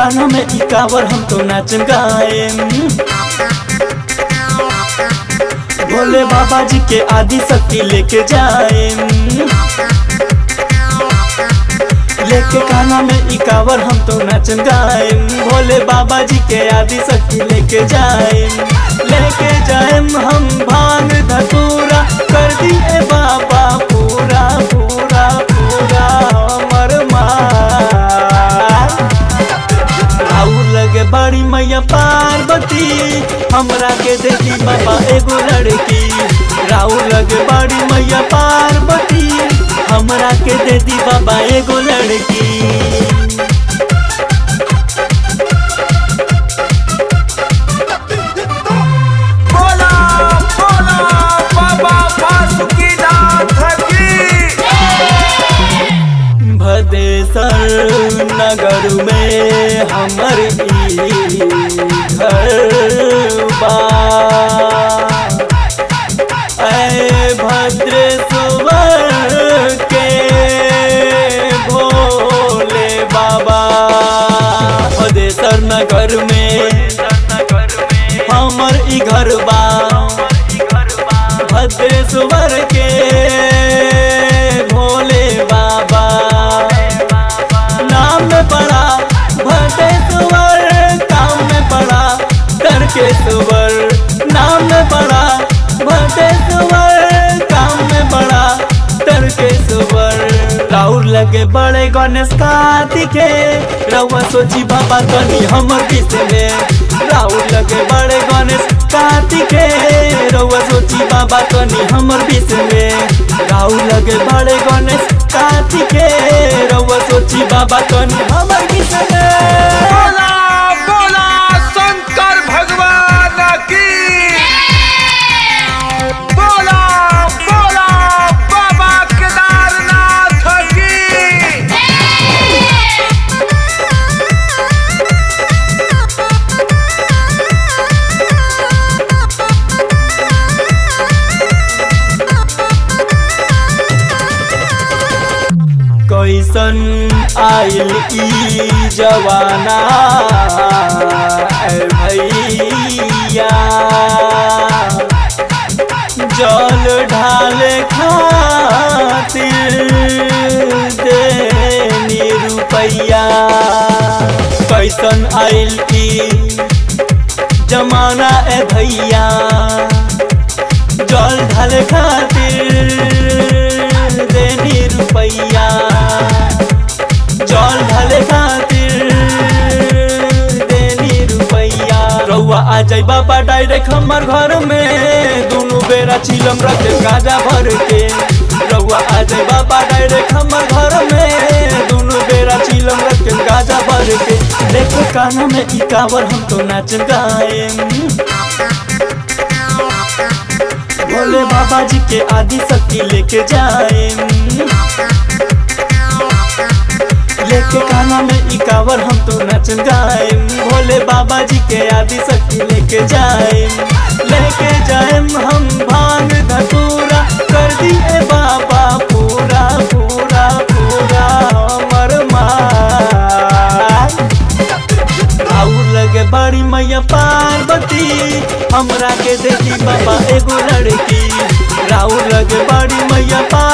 काना में ई कावर हम तो नाच गाए भोले बाबा जी के आदि शक्ति लेके जाए लेके काना में ई कावर हम तो नाच गाए भोले बाबा जी के आदि शक्ति लेके जाए लेके जाए हम भांग धतूरा कर दिए बाबा पूरा पूरा पूरा हमर मार आऊ लगे बड़ी मैया पार्वती हमरा के देती बाबा एगो लड़की राउ लगे बड़ी मैया पार्वती हमरा के देती बाबा एगो लड़की बोला बोला बाबा बासुकीनाथ की भदेसर नगर में हमर ई घर बा ऐ भद्रेश्वर के भोले बाबा भदेसर नगर में हमर ई घर बा भद्रेश्वर के भोले बाबा नाम में बड़ा भद्रेश्वर काम में बड़ा तर्केश्वर नाम में बड़ा भद्रेश्वर काम में बड़ा तर्केश्वर राउर लगे बड़े गणेश कार्तिके रउआ सोची बाबा तनी हमर बीच में राउर लगे बड़े गणेश कार्तिके रउआ सोची बाबा तनी हमर बीच में राउर लगे बड़े गणेश कार्तिके रउआ सोची बाबा तनी हमर बीच में बोला बोला शंकर भगवान की बोला बोला बाबा केदारनाथ की कैसन आइल ई जवाना ऐ भैया जल ढाले खातिर देनी रुपैया कैसन आइल ई जमाना ए भैया जल ढाले खातिर देनी रुपैया जल ढाले खातिर देनी रुपैया रउआ आ जाई बाबा डायरेक्ट हमर घर में दुनू बेरा चिलम रखे गाजा भर के रउआ आ जाई बाबा डायरेक्ट हमर घर में दुनू बेरा चिलम रखे गाजा भर के देखो काना में ई कावर हम तो नाच गाए भोले बाबा जी के आदि शक्ति लेके जाए लेके काना में ई कावर हम तो नच गाए भोले बाबा जी के आदि शक्ति लेके जाए लेके जाए हम भांग धतूरा कर दिए बाबा पूरा पूरा पूरा हमर मार आऊ लगे बड़ी मैया पार्वती हमरा के देती बाबा एगो लड़की राउर लगे बड़ी मैया पार्वती